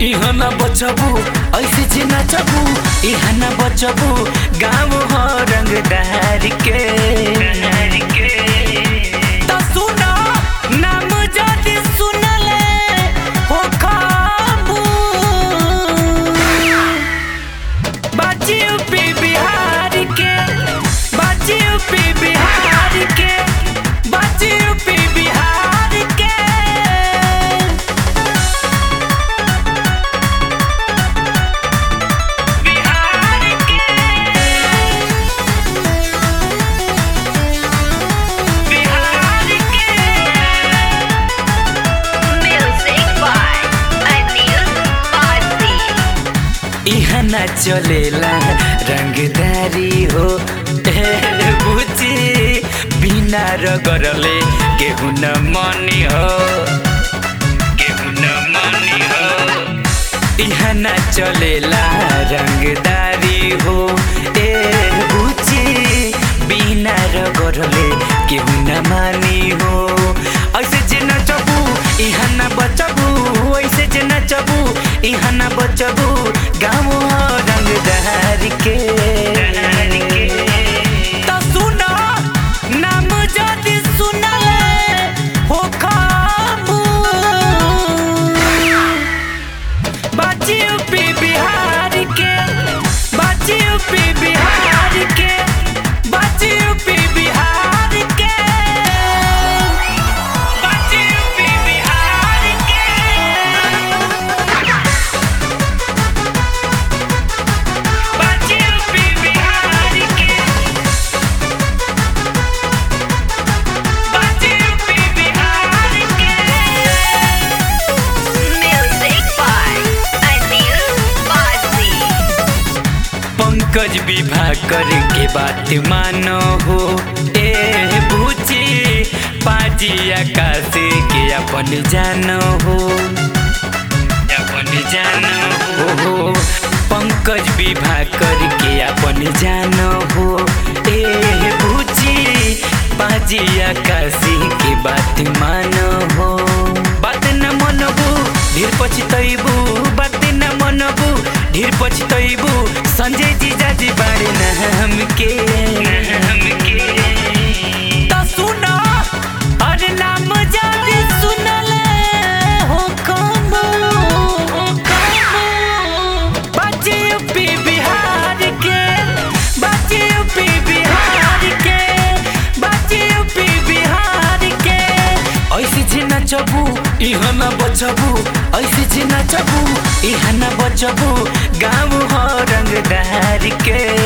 इहाँ न बचबू ऐसे जे नचबू इहाँ न बचबू गाँव हो रंगदार के त सुन नाम जदि सुनले हो खाबू बाजी यूपी बिहार के बाजी यूपी बिहार के बाजी यूपी बिहार के बिहार के बिहार के Music by Anil Bharti. इहाँ न चलेला रंगदारी हो ए बुझी बिना रगरले केहू न मनी हो केहू न मनी हो इहाँ न चलेला रंगदारी हो ए बुझी बिना रगरले केहू न मानी हो ऐसे जे नचबू इहाँ न बचबू ऐसे जे नचबू इहाँ न बचबू गाँव रंगदार के त सुन नाम जदि सुनले हो खाबू बाजी यूपी बिहार के बाजी यूपी बिहार के बाजी यूपी बिहार के बाजी यूपी बिहार के बाजी यूपी बिहार के बाजी यूपी बिहार के Music by Anil Bharti. Pankaj विवाह के बात मानो हो ए भूची पाजी आकाश के अपन जानो हो अपन जानो हो पंकज विवाह के अपन जानो हो ए भूची पाजी आकाश के बात मानो हो बात न मनबू ढेर पछतैबू बात न मनबू ढेर पछतैबू संजय जी जाजी बाड़े न हमके त सुन अरे नाम जादी सुनले हो कमो बाजी यूपी बिहार के बाजी यूपी बिहार के बाजी यूपी बिहार के ऐसे जे नचबू इहाँ न बचबू ऐसे जे नचबू इहाँ न बचबू गाँव हो रंगदार के